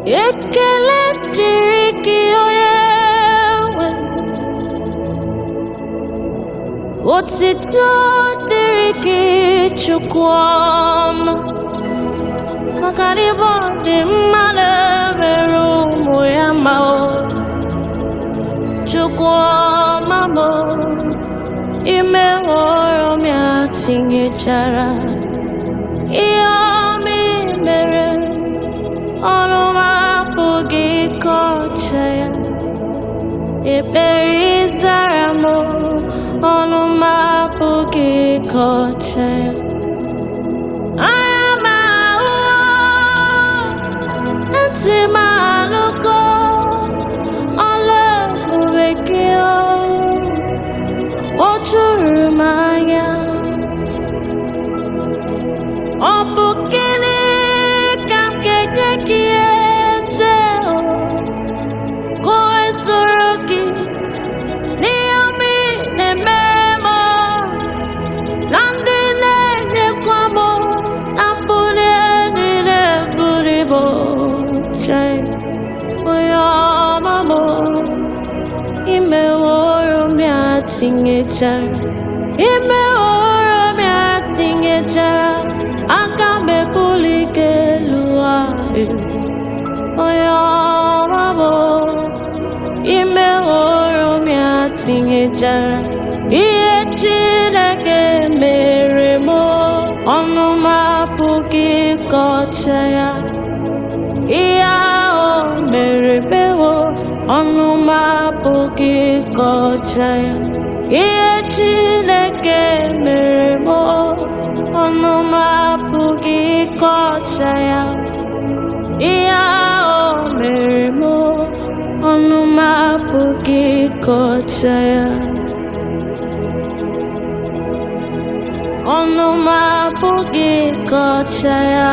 ekele dịrị gị onye nwe otito dịrị gị chukwu ọma maka na ịbụ dị mmadụ mere ụmụ ya ma o chukwu ọma m ime họrọ m ya tinyechara ihe ọma ị mere ọrụ m apụghị ịkọcha ya ekpere ịzara m ọnụ m apụghị ịkọcha ya anya m ahụ ntị m anụgo ọla ebube gị o juru m anya ọ bụ gịnị ka m ga-enye gị eze o ka o wee soro gị n'ihe ọma ị na-emere m na ndị na-enyekwa m na mbuli elu na-ebuli m chai onye ọma m imeworo m ya tinyechara imeworo m ya tinyechara aka m ebuli gị elu ahụ onye ọma m imeworo m ya tinyechara ihe Chineke mere m ọnụ m apụghị ịkọcha ya ihe ahụ mere mewo ọnụ m apụghị ịkọcha ya ihe Chineke mere m ọnụ m apụghị ịkọcha ya ihe ahụ mere m ọnụ m apụghị ịkọcha ya ọnụ m apụghị ịkọcha ya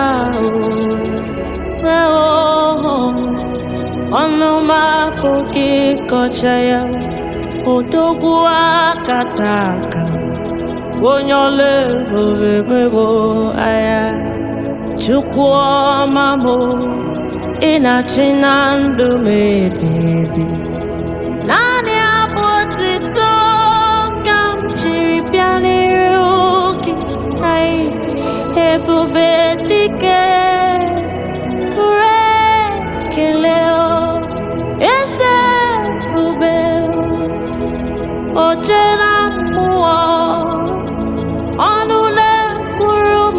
o ọnụ m apụghị ịkọcha ya odogwu akata aka onye ọla ebube mebo anya chukwu ọma m ị na-achị na ndụ m ebibi naanị abụ otito ka m jiri bịa n'iru gị anyị ebube dike ure kele o eze ebube oche na mmụọ ọnụ na-ekwuru m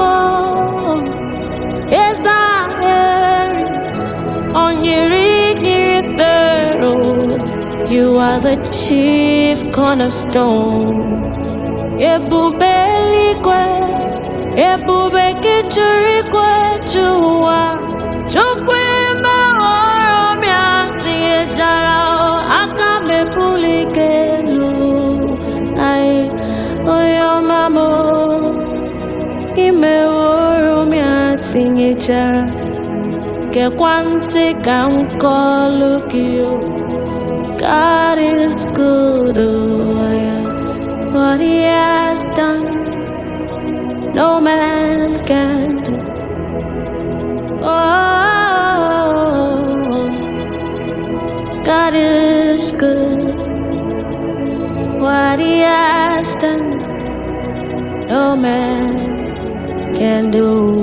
eze ahịrị onyiri nyiri fero you are the chief cornerstone ebube eluigwe ebube gị juru igwe ju ụwa chukwu ime ọrụ m ya tinyejara aka m ebuli gị elu anyị onye ọma m imeworo m ya tinyechara gekwa ntị ka m kọlụ gị o God is good, oh yeah. What he has done, no man can do. Oh, God is good. What he has done, no man can do.